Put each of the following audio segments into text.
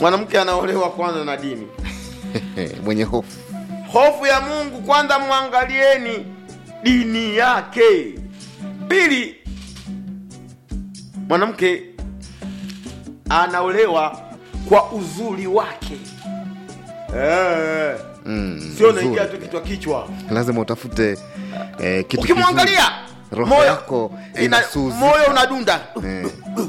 mwanamke anaolewa kwanza na dini mwenye hofu hofu ya mungu kwanza mwangalieni dini yake pili mwanamke anaolewa kwa uzuri wake eh, mm, sio nzuri. naingia tu kichwa kichwa lazima utafute eh, kitu ukimwangalia kizuri. roho moyo- yako ina- inasuzika. moyo unadunda eh,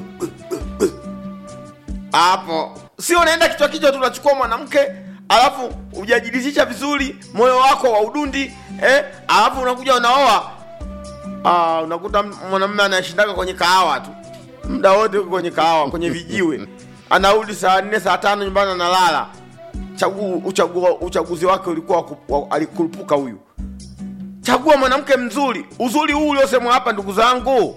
hapo sio unaenda kichwa kichwa tu unachukua mwanamke alafu ujajiridhisha vizuri moyo wako wa udundi eh, alafu unakuja unaoa ah, unakuta mwanamume anashindaga kwenye kahawa tu muda wote uko kwenye kahawa kwenye vijiwe anarudi saa nne saa tano nyumbani analala chagu, uchagu, uchaguzi wake ulikuwa wa ku- wa- alikurupuka huyu chagua mwanamke mzuri uzuri huu uliosemwa hapa ndugu zangu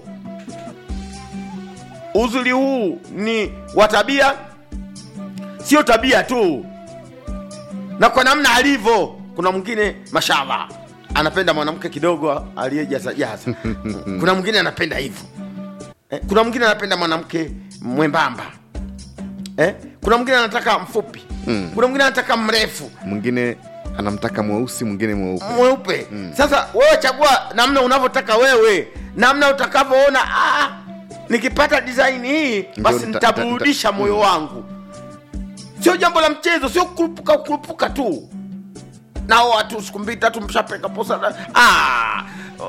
uzuri huu ni wa tabia sio tabia tu na kwa namna alivyo kuna mwingine mashallah anapenda mwanamke kidogo aliyejazajaza kuna mwingine anapenda hivyo eh, kuna mwingine anapenda mwanamke mwembamba eh, kuna mwingine anataka mfupi Mm. kuna mwingine anataka mrefu mwingine anamtaka mweusi mwingine mweupe mweupe sasa wewe chagua namna unavyotaka wewe namna utakavyoona ah, nikipata design hii basi nita- nitaburudisha nita- moyo wangu sio jambo la mchezo sio kurupuka kurupuka tu nao watu siku mbili tatu mshapeka posa na- ah.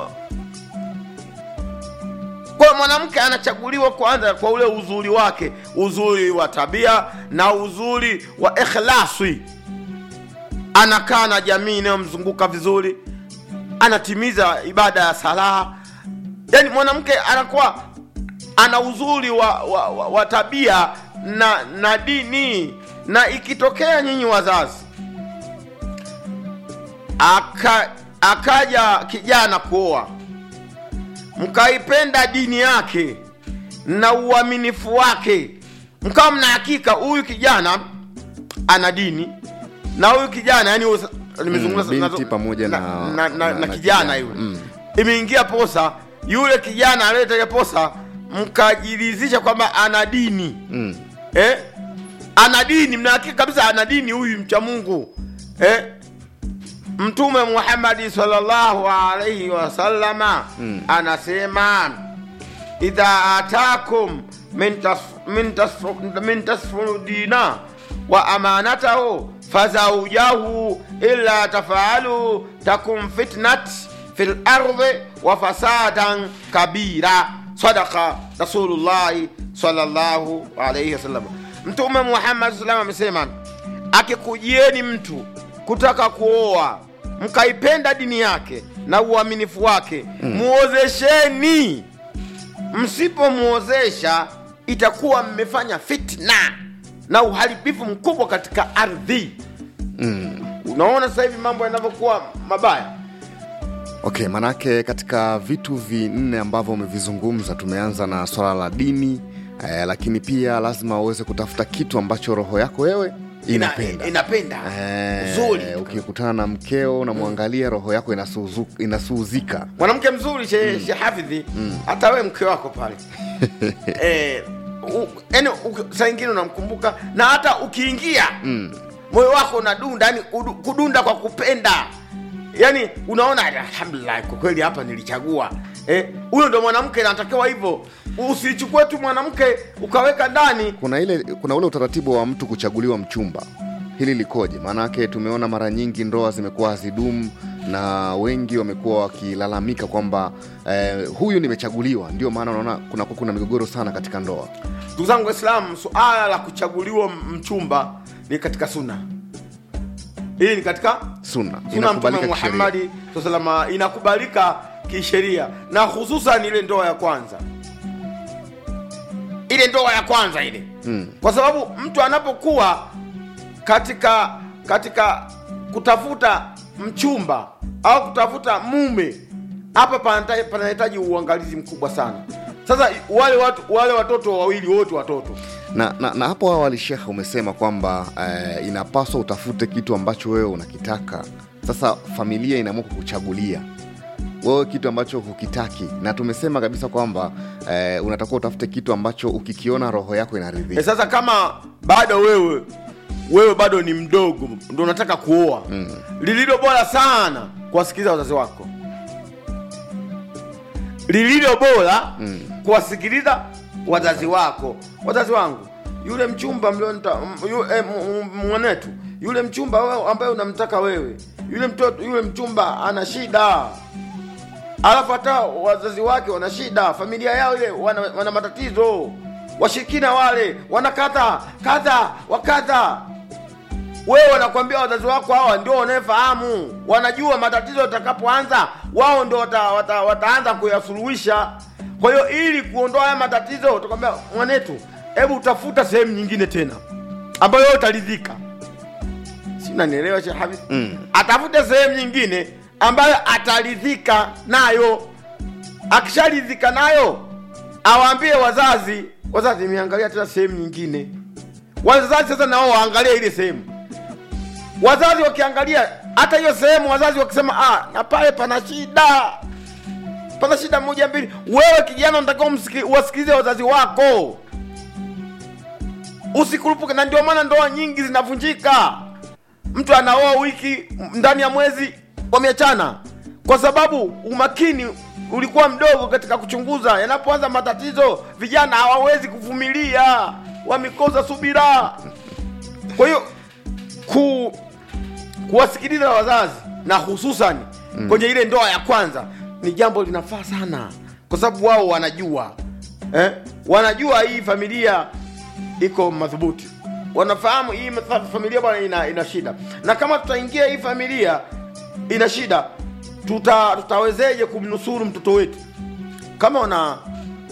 kwa hiyo mwanamke anachaguliwa kwanza kwa ule uzuri wake uzuri wa tabia na uzuri wa ikhlasi anakaa na jamii inayomzunguka vizuri anatimiza ibada ya sala yaani mwanamke anakuwa ana uzuri wa, wa, wa, wa tabia na na dini na ikitokea nyinyi wazazi aka, akaja kijana kuoa mkaipenda dini yake na uaminifu wake mkawa mna hakika huyu kijana ana dini na huyu kijana yani huyu- nimezungumza Mm, na- binti pamoja na, na- na, na, na- na na kijana kijana. yule Mm. imeingia posa yule kijana aliyetaka posa mkajiridhisha kwamba ana dini mm. eh? ana dini mnahakika kabisa ana dini huyu mcha mungu eh? mtume muhammadi sallallahu alaihi wasallama Mm. anasema idha atakum min tasf- min tasf- min tasfuru dina wa amanatahu fazaujahu illa tafaalu takum fitnat fi lardi wa fasadan kabira sadaka rasulullahi sallallahu alaihi wasallam mtume muhammad saa salam amesema akikujieni mtu kutaka kuoa mkaipenda dini yake na uaminifu wake muozesheni msipomwozesha itakuwa mmefanya fitna na uharibifu mkubwa katika ardhi Mm. unaona sasa hivi mambo yanavyokuwa mabaya okay manake katika vitu vinne ambavyo umevizungumza tumeanza na swala la dini eh, lakini pia lazima uweze kutafuta kitu ambacho roho yako wewe inapenda Ina, inapenda Eh, nzuri ukikutana na mkeo unamwangalia roho yako inasuzu, inasuuzika mwanamke mzuri she, she hafidhi hata we mke wako pale eh, u- yaani u- saa ingine unamkumbuka na hata ukiingia mm. moyo wako unadunda yani udu- kudunda kwa kupenda yani unaona alhamdulillah kwa kweli hapa nilichagua Eh, huyo ndo mwanamke anatakiwa hivyo usichukue tu mwanamke ukaweka ndani kuna ile kuna ule utaratibu wa mtu kuchaguliwa mchumba hili likoje maanake tumeona mara nyingi ndoa zimekuwa hazidumu na wengi wamekuwa wakilalamika kwamba eh, huyu nimechaguliwa ndio maana unaona kuna, kuna migogoro sana katika ndoa ndugu zangu waislamu suala la kuchaguliwa mchumba ni katika suna hii ni katika suna suna mtume inakubalika kisheria. muhammadi saa salama inakubalika kisheria na hususan ile ndoa ya kwanza ile ndoa ya kwanza ile Mm. kwa sababu mtu anapokuwa katika katika kutafuta mchumba au kutafuta mume hapa panata- panahitaji uangalizi mkubwa sana sasa wale watu wale watoto wawili wote watoto na, na, na hapo awali shekhe umesema kwamba eh, inapaswa utafute kitu ambacho wewe unakitaka sasa familia inaamua kukuchagulia wewe kitu ambacho hukitaki na tumesema kabisa kwamba eh, unatakiwa utafute kitu ambacho ukikiona roho yako e, inaridhika sasa kama bado wewe wewe bado ni mdogo ndo unataka kuoa mm. lililo bora sana kuwasikiliza wazazi wako lililo bora mm. kuwasikiliza wazazi wako wazazi wangu yule mchumba mlionta m- yu, eh, m- m- mwanetu yule mchumba wewe ambaye unamtaka wewe yule mtoto yule mchumba ana shida alafu hata wazazi wake wana shida familia yao ile wana, wana matatizo washirikina wale wanakata kadha wakadha wewe wanakwambia wazazi wako hawa ndio wanayefahamu wanajua matatizo yatakapoanza wao ndio wata, wata, wataanza kuyasuluhisha kwa hiyo ili kuondoa haya matatizo utakwambia mwanetu hebu utafuta sehemu nyingine tena ambayo wewe utaridhika si unanielewa Sheikh Habib mm. atafute sehemu nyingine ambayo ataridhika nayo akisharidhika nayo awaambie wazazi wazazi imeangalia tena sehemu nyingine wazazi sasa nao waangalie ile sehemu wazazi wakiangalia hata hiyo sehemu wazazi wakisema ah, na pale pana shida pana shida moja mbili wewe kijana unatakiwa umsiki- uwasikilize wazazi wako usikurupuke na ndio maana ndoa nyingi zinavunjika mtu anaoa wiki m- ndani ya mwezi wameachana kwa sababu umakini ulikuwa mdogo katika kuchunguza yanapoanza matatizo vijana hawawezi kuvumilia wamekosa subira kwa hiyo ku, kuwasikiliza wazazi na hususan mm. kwenye ile ndoa ya kwanza ni jambo linafaa sana kwa sababu wao wanajua eh? wanajua hii familia iko madhubuti wanafahamu hii fa- familia bwana ina, ina shida na kama tutaingia hii familia ina shida tuta, tutawezeje kumnusuru mtoto wetu kama wana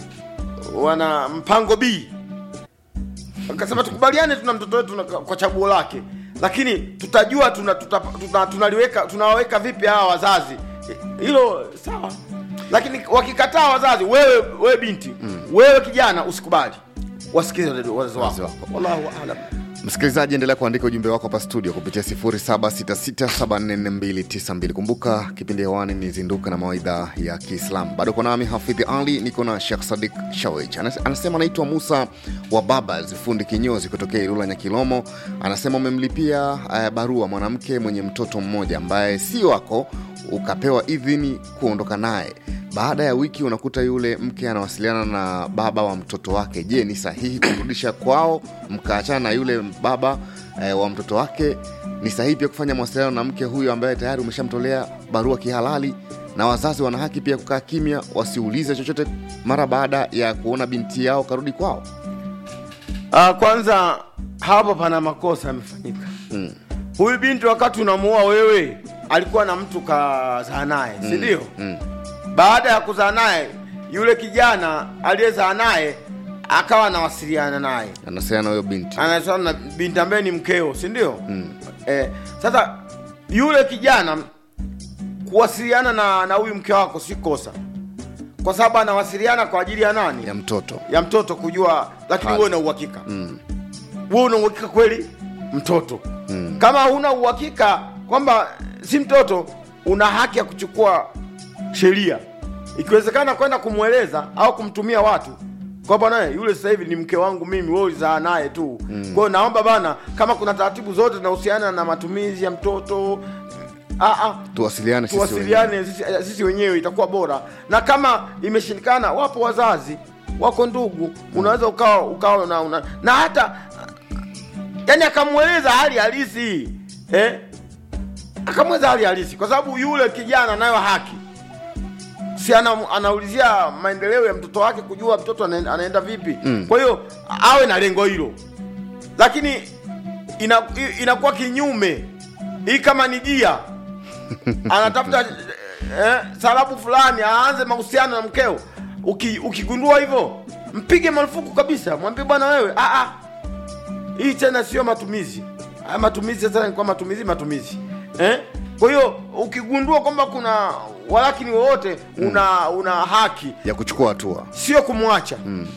wana mpango b akasema tukubaliane tuna mtoto wetu na- kwa chaguo lake lakini tutajua tuna, tuta, tuna, tunaliweka tunawaweka vipi hawa wazazi hilo sawa lakini wakikataa wazazi wewe wewe binti mm. wewe kijana usikubali wasikize wazazi Wazazi wako wako. wallahu alam msikilizaji endelea kuandika ujumbe wako hapa studio kupitia 0766744292 kumbuka kipindi hewani ni zinduka na mawaidha ya kiislam bado uko nami hafidhi ali niko na shekh sadik shawich Anas- anasema anaitwa musa wa babas fundi kinyozi kutokea ilula nyakilomo anasema umemlipia uh, barua mwanamke mwenye mtoto mmoja ambaye si wako ukapewa idhini kuondoka naye baada ya wiki unakuta yule mke anawasiliana na baba wa mtoto wake je ni sahihi kumrudisha kwao mkaachana na yule baba eh, wa mtoto wake ni sahihi pia kufanya mawasiliano na mke huyo ambaye tayari umeshamtolea barua kihalali na wazazi wana haki pia kukaa kimya wasiulize chochote mara baada ya kuona binti yao karudi kwao uh, kwanza hapo pana makosa yamefanyika mm. huyu binti wakati unamuoa wewe alikuwa na mtu kazaa naye si ndio mm. baada ya kuzaa naye yule kijana aliyezaa naye akawa anawasiliana naye anasema huyo binti anasema na binti ambaye ni mkeo si ndio mm. eh, sasa yule kijana kuwasiliana na na huyu mke wako si kosa kwa sababu anawasiliana kwa ajili ya nani ya mtoto ya mtoto kujua lakini Hali. wewe una uhakika mm. wewe una uhakika kweli mtoto mm. kama huna uhakika kwamba si mtoto una haki ya kuchukua sheria ikiwezekana kwenda kumweleza au kumtumia watu kwamba naye yule sasa hivi ni mke wangu mimi wewe ulizaa naye tu mm. kwa hiyo naomba bana kama kuna taratibu zote zinahusiana na matumizi ya mtoto ah, ah, tuwasiliane sisi wenyewe. tuwasiliane sisi, sisi wenyewe itakuwa bora na kama imeshindikana wapo wazazi wako ndugu unaweza ukawa ukawa na, una, na hata yani akamweleza hali halisi eh? akamweleza hali halisi kwa sababu yule kijana anayo haki si ana, anaulizia maendeleo ya mtoto wake kujua mtoto anaenda, anaenda vipi mm. kwa hiyo awe na lengo hilo lakini ina, inakuwa kinyume hii kama ni dia anatafuta eh, salabu fulani aanze mahusiano na mkeo Uki, ukigundua hivyo mpige marufuku kabisa mwambie bwana wewe ah, ah. hii tena sio matumizi haya matumizi sasa ni kwa matumizi matumizi eh? kwa hiyo ukigundua kwamba kuna walakini wowote una una haki ya kuchukua hatua sio kumwacha mm.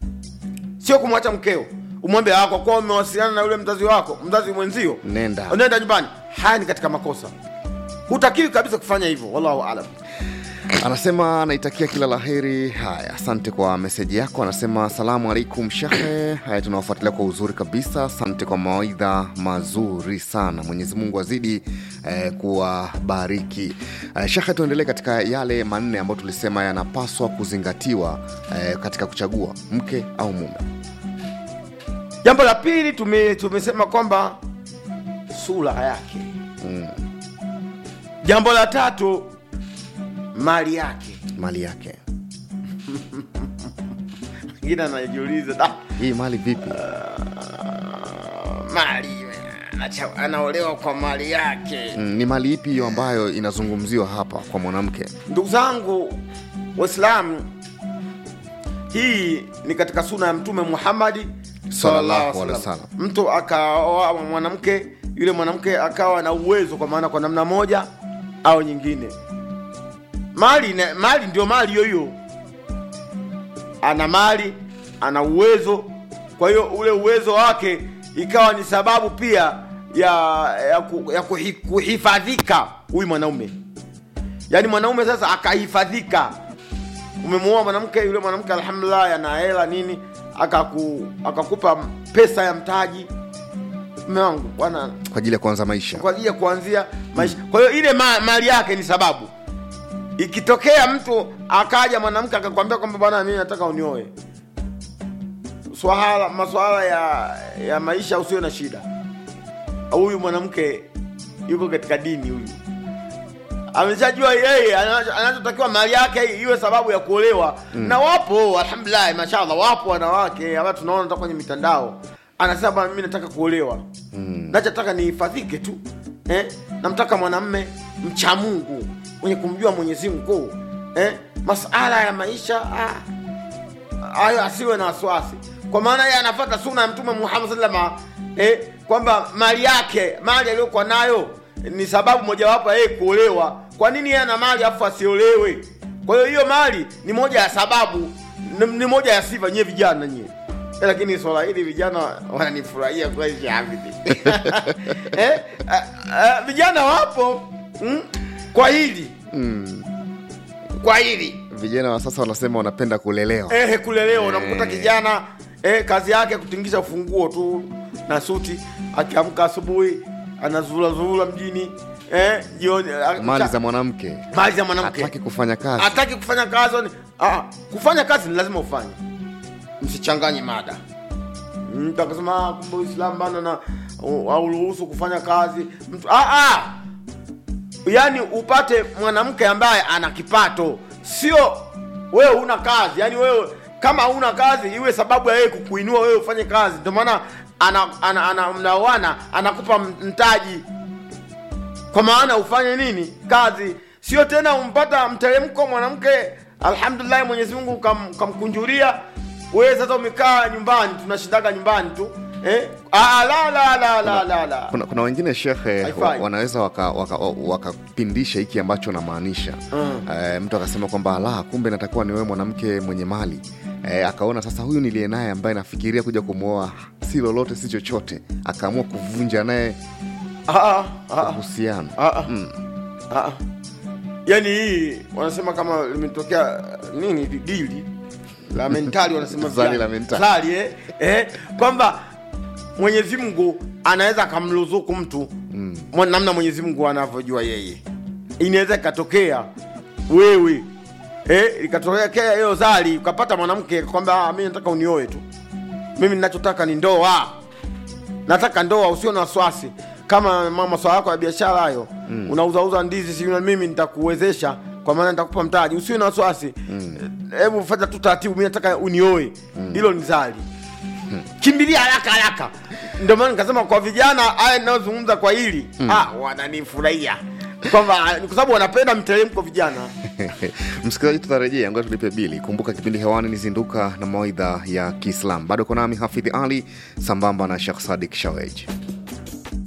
sio kumwacha mkeo umwambie ah, kwa kuwa umewasiliana na yule mzazi wako mzazi mwenzio nenda nenda nyumbani haya ni katika makosa hutakiwi kabisa kufanya hivyo wallahu alam anasema anaitakia kila laheri. Haya, asante kwa meseji yako. Anasema salamu alaikum shehe. Haya, tunawafuatilia kwa uzuri kabisa. Asante kwa mawaidha mazuri sana. Mwenyezi Mungu azidi eh, kuwabariki. Eh, shehe, tuendelee katika yale manne ambayo tulisema yanapaswa kuzingatiwa eh, katika kuchagua mke au mume. jambo la pili tume, tumesema kwamba sura yake Mm, jambo la tatu mali yake mali yake ingine anajiuliza "Da, hii mali vipi? mali anacha- anaolewa kwa mali yake Mm, ni mali ipi hiyo ambayo inazungumziwa hapa kwa mwanamke? ndugu zangu waislamu hii ni katika suna ya mtume muhammadi Sallallahu alaihi wasallam. mtu akaoa mwanamke yule mwanamke akawa na uwezo kwa maana kwa namna moja au nyingine mali na, mali ndio mali hiyo hiyo ana mali ana uwezo kwa hiyo ule uwezo wake ikawa ni sababu pia ya ya, ku, ya kuhi, kuhifadhika huyu mwanaume yaani mwanaume sasa akahifadhika umemuoa mwanamke yule mwanamke alhamdulillah ana hela nini akaku, akakupa pesa ya mtaji mme wangu bwana Kwa ajili ya kuanza maisha. kwa ajili ya kuanzia maisha kwa hiyo ile ma, mali yake ni sababu ikitokea mtu akaja mwanamke akakwambia kwamba bwana mimi nataka unioe swala maswala ya ya maisha usio na shida huyu mwanamke yuko katika dini huyu ameshajua yeye anacho- anachotakiwa mali yake iwe sababu ya kuolewa na wapo alhamdulillah mashallah wapo wanawake ambao tunaona hata kwenye mitandao anasema bwana mimi nataka kuolewa mm. nachotaka nihifadhike tu eh? namtaka mwanamme mcha mungu mwenye kumjua mwenyezi mungu eh? masala ya maisha ah, hayo asiwe na wasiwasi kwa maana yeye anafata suna ya mtume muhammad salama eh, kwamba mali yake mali aliyokuwa nayo ni sababu mojawapo ya yeye kuolewa kwa nini yeye ana mali afu asiolewe kwa hiyo hiyo mali ni moja ya sababu ni, ni moja ya sifa nyie vijana nyie Eh, lakini swala hili vijana wananifurahia kweli Shafii. eh, ah, ah, vijana wapo mm, kwa hili Mm. kwa hili Vijana wa sasa wanasema wanapenda kulelewa. eh, kulelewa Eh. unamkuta kijana eh, kazi yake kutingisha ufunguo tu na suti akiamka asubuhi anazulazula mjini eh, jioni ah, Mali cha- za mwanamke. mali za mwanamke Hataki kufanya kazi. hataki kufanya kazi ni- ah, kufanya kazi ni lazima ufanye msichanganye mada mtu akasema "Ah, kumbe uislamu bana na auruhusu kufanya kazi mtu ah, ah. yaani upate mwanamke ambaye ana kipato sio wewe una kazi yaani wewe kama huna kazi iwe sababu ya yeye kukuinua wewe ufanye kazi ndio maana ana, ana, ana, mnaoana anakupa mtaji kwa maana ufanye nini kazi sio tena umpata mteremko mwanamke alhamdulillah mwenyezi mungu kam, kamkunjulia wewe sasa umekaa nyumbani tunashindaga nyumbani tu eh? ah, la, la, la, la, la, la. Kuna, kuna wengine shekhe Haifai. wa, wanaweza wakapindisha waka, waka wakapindisha hiki ambacho namaanisha Mm. e, mtu akasema kwamba la kumbe natakuwa niwe mwanamke mwenye mali e, akaona sasa huyu niliye naye ambaye nafikiria kuja kumwoa si lolote si chochote akaamua kuvunja naye Ah, ah, ah, uhusiano ah, ah. mm. Ah, yaani hii wanasema kama limetokea nini dili la mentali wanasema Zali vijana. la mentali. Zali, eh, eh, kwamba mwenyezi mungu anaweza akamruzuku mtu mm. namna mwenyezi mungu anavyojua yeye inaweza ikatokea wewe eh, ikatokea hiyo zali ukapata mwanamke kwamba "Ah, mi nataka unioe tu mimi ninachotaka ni ndoa nataka ndoa usio na wasiwasi kama ma- maswala yako ya biashara hayo mm. unauzauza ndizi si mimi nitakuwezesha kwa maana nitakupa mtaji usio na wasiwasi hebu fanya tu taratibu mi nataka unioe hilo ni zali kimbilia haraka haraka ndio maana nikasema kwa vijana haya ninayozungumza kwa hili ah, wananifurahia kwamba ni kwa sababu wanapenda mteremko vijana msikilizaji tutarejea ngoja tulipe bili kumbuka kipindi hewani ni zinduka na mawaidha ya kiislam bado uko nami hafidhi ali sambamba na shekh sadik shawej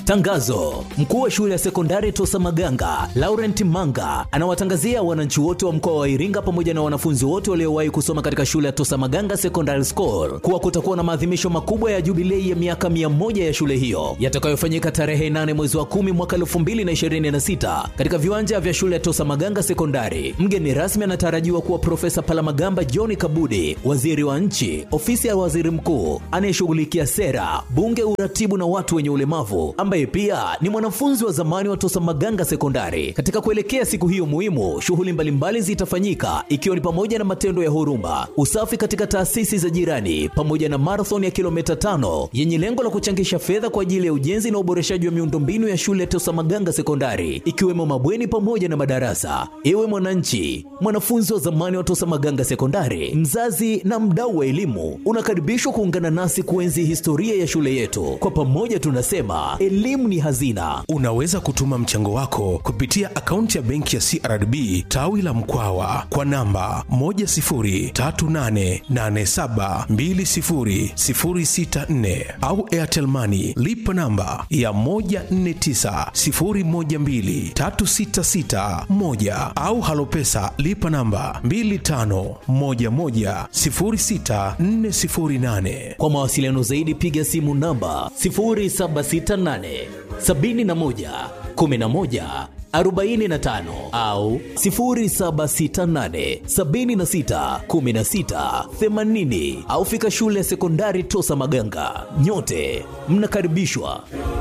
Tangazo: mkuu wa shule ya sekondari Tosa Maganga Laurent Manga anawatangazia wananchi wote wa mkoa wa Iringa pamoja na wanafunzi wote waliowahi kusoma katika shule ya Tosa Maganga Secondary School kuwa kutakuwa na maadhimisho makubwa ya jubilei ya miaka 100 ya shule hiyo yatakayofanyika tarehe 8 mwezi wa 10 mwaka 2026 katika viwanja vya shule ya Tosa Maganga Sekondari. Mgeni rasmi anatarajiwa kuwa Profesa Palamagamba John Kabudi, waziri wa nchi, ofisi ya waziri mkuu anayeshughulikia sera, bunge, uratibu na watu wenye ulemavu, ambaye pia ni mwanafunzi wa zamani wa Tosa Maganga Sekondari. Katika kuelekea siku hiyo muhimu, shughuli mbalimbali zitafanyika ikiwa ni pamoja na matendo ya huruma, usafi katika taasisi za jirani, pamoja na marathon ya kilomita tano yenye lengo la kuchangisha fedha kwa ajili ya ujenzi na uboreshaji wa miundombinu ya shule ya Tosa Maganga Sekondari, ikiwemo mabweni pamoja na madarasa. Ewe mwananchi, mwanafunzi wa zamani wa Tosa Maganga Sekondari, mzazi na mdau wa elimu, unakaribishwa kuungana nasi kuenzi historia ya shule yetu. Kwa pamoja tunasema elimu ni hazina. Unaweza kutuma mchango wako kupitia akaunti ya benki ya CRDB tawi la Mkwawa kwa namba 10388720064 au Airtel Money lipa namba ya 1490123661 au Halopesa lipa namba 25110648. Kwa mawasiliano zaidi piga simu namba 0768 71 11 45 au 0768 76 16 80 au fika shule ya sekondari Tosa Maganga. Nyote mnakaribishwa.